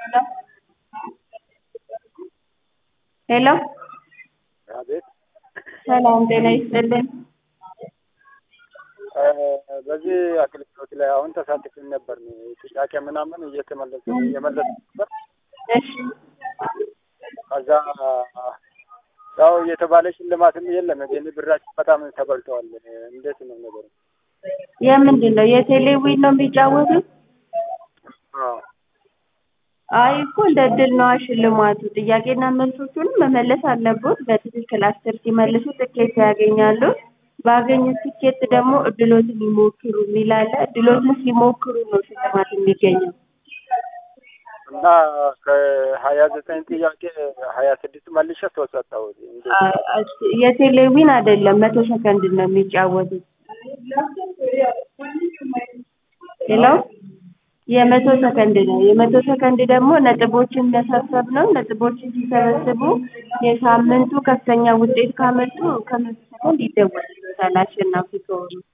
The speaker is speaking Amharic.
ሄሎ አቤት ሰላም ጤና ይስጥልን። በዚህ አገልግሎት ላይ አሁን ተሳትፈን ነበር። ጥያቄ ምናምን እየተመለሰ እየመለሰ ነበር። እሺ ከዛ ያው የተባለ ሽልማትም የለም፣ ግን ብራችን በጣም ተበልተዋል። እንዴት ነው ነገሩ? የምንድን ነው የቴሌዊን ነው የሚጫወቱት? አዎ አይ እኮ እንደ እድል ነዋ ሽልማቱ። ጥያቄና መልሶቹንም መመለስ አለቦት። በትክክል አስር ሲመልሱ ትኬት ያገኛሉ። ባገኙት ትኬት ደግሞ እድሎትን ይሞክሩ የሚል አለ። እድሎትን ሲሞክሩ ነው ሽልማት የሚገኘው። እና ከሀያ ዘጠኝ ጥያቄ ሀያ ስድስት መልሼ ተወሰጠው። እንዴት አ- አ- የቴሌዊን አይደለም መቶ ሰከንድ ነው የሚጫወቱት። ሄሎ የመቶ ሰከንድ ነው። የመቶ ሰከንድ ደግሞ ነጥቦችን መሰብሰብ ነው። ነጥቦችን ሲሰበስቡ የሳምንቱ ከፍተኛ ውጤት ካመጡ ከመቶ ሰከንድ ይደወልልዎታል አሸናፊ ከሆኑ።